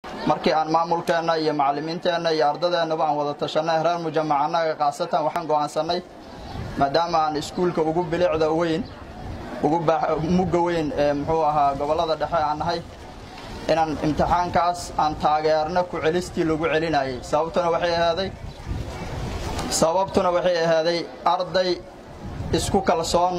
markii aan maamulkeenna iyo macallimiinteenna iyo ardadeennaba aan wada tashanay reer mujamac annaga khaasatan waxaan go'aansannay maadaama aan iskuulka ugu bilicda weyn ugu mugga weyn ee muxuu ahaa gobollada dhexe aan nahay inaan imtixaankaas aan taageerno ku celistii lagu celinayay sababtuna waxay ahaaday sababtuna waxay ahaaday arday isku kalsoon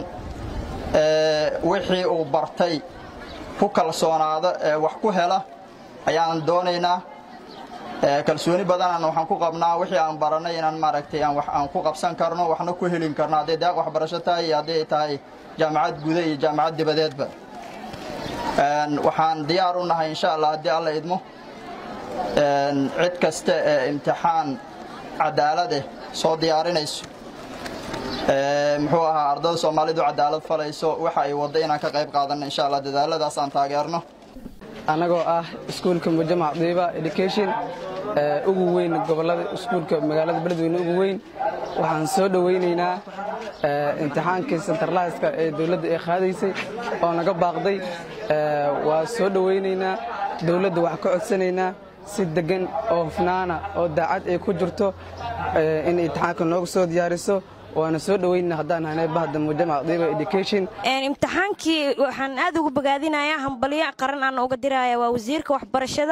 wixii uu bartay ku kalsoonaado ee wax ku hela ayaan doonaynaa kalsooni badanaan waxaan ku qabnaa wixii aan barannay inaan maaragtay aan wax aan ku qabsan karno waxna ku helin karno hadday daaq waxbarasho tahay iyo hadday tahay jaamacad guda iyo jaamacad dibadeedba waxaan diyaar u nahay insha allah haddii alla idmo cid kasta ee imtixaan cadaaladeh soo diyaarinayso muxuu ahaa ardada soomaalidu cadaalad falayso waxa ay wadda inaan ka qayb qaadanno insha allah dadaaladaas aan taageerno annagoo ah iskuulka mujamac diiba education ugu weyn gobollada iskuulka magaalada beledweyne ugu weyn waxaan soo dhowaynaynaa imtixaankii sentarlayska ee dowladda ay qaadaysay oo naga baaqday waa soo dhowaynaynaa dowladda waxaa ka codsanaynaa si deggan oo hufnaana oo daacad ay ku jirto in imtixaanka nooga soo diyaariso waana soo dhowayna haddaan hanay bahda mujamac diiba education imtixaankii waxaan aad ugu bogaadinayaa hambalyo qaran aan uga diraya waa wasiirka waxbarashada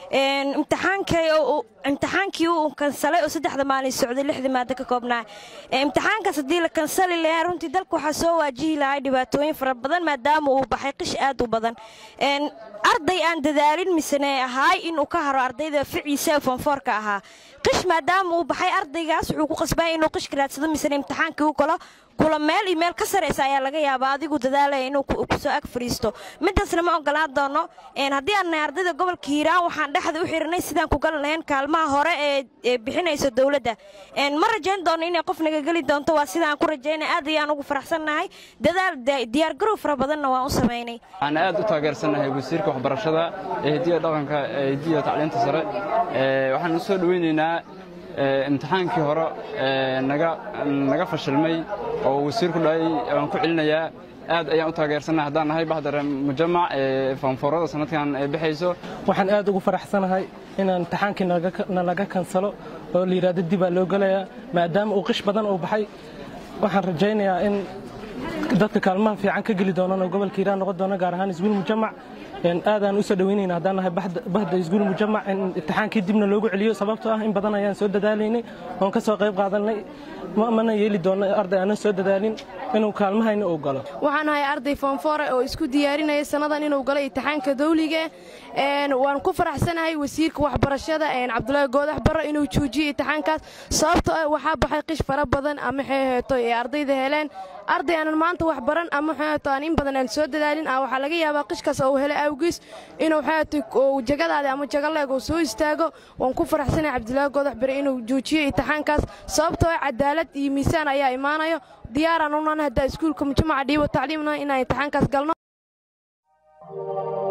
imtixaankii uu kansalay oo saddexda maalin socday lixda maado ka koobnaa imtixaankaas haddii la kansali lahaa runtii dalka waxaa soo waajihi lahay dhibaatooyin fara badan maadaama uu baxay qish aad u badan arday aan dadaalin misene ahaay inuu ka haro ardayda ficiisa fonfoorka ahaa qish maadaama uu baxay ardaygaas wuxuu ku qasbaya inuu qishka raadsado misene imtixaankii u galo kula meel iyo meel ka saraysa ayaa laga yaabaa adigu dadaalaya inuu kusoo ag fadhiisto midaasna ma ogolaan doono haddii aan nahay ardayda gobolka hiiraan waxaan dhexda u xiranay sidaan ku gali lahayn kaalmaha hore ee bixinayso dowladda ma rajayn doono inay qof naga geli doonto waa sidaan ku rajaynay aad ayaan ugu faraxsannahay dadaal diyaargarow fara badanna waan u samaynay waxaan aad u taageersannahay wasiirka waxbarashada ee hidiya dhaqanka ee hidiya tacliinta sare waxaan u soo dhoweynaynaa imtixaankii hore naga fashilmay oo wasiirku dhahay waan ku celinayaa aad ayaan u taageersannahay haddaan nahay bahdare mujamac ee foonfoorada sanadkan ee bixayso waxaan aad ugu faraxsanahay inaan imtixaankii nalaga kansalo oo la yidhaahdo dibaa loo gelayaa maadaama uu qish badan uu baxay waxaan rajaynayaa in dadka kaalmaha fiican ka geli doonaan oo gobolka hiiraan noqon doona gaar ahaan isguul mujamac aadaan u soo dhaweynayna haddaan nahay bahda isguul mujamac in imtixaankii dibna loogu celiyo sababtoo ah in badan ayaan soo dadaalaynay oon ka soo qayb qaadanay mana yeeli doonno arday aanan soo dadaalin inuu kaalmahayna uu galo waxaan ahay arday foonfoore oo isku diyaarinaya sannadan inuu galo imtixaanka dawliga waan ku faraxsanahay wasiirka waxbarashada cabdulaahi goodax barre inuu joojiyo imtixaankaas sababtoo ah waxaa baxay qish fara badan ama xeeheeto ee ardayda heleen arday aanan maanta wax baran ama xeeheeto aan in badan aan soo dadaalin ah waxaa laga yaabaa qishkaas uu hele awgiis inuu xeeheeto jagadaada ama jagaleeg uu soo istaago waan ku faraxsanahay cabdulaahi goodax barre inuu joojiyo imtixaankaas sababtoo ah cadaalad iyo miisaan ayaa imaanayo diyaaraan unan haddaa iskuulka mujamaca dhiibo tacliimna inaan imtixaankaas galno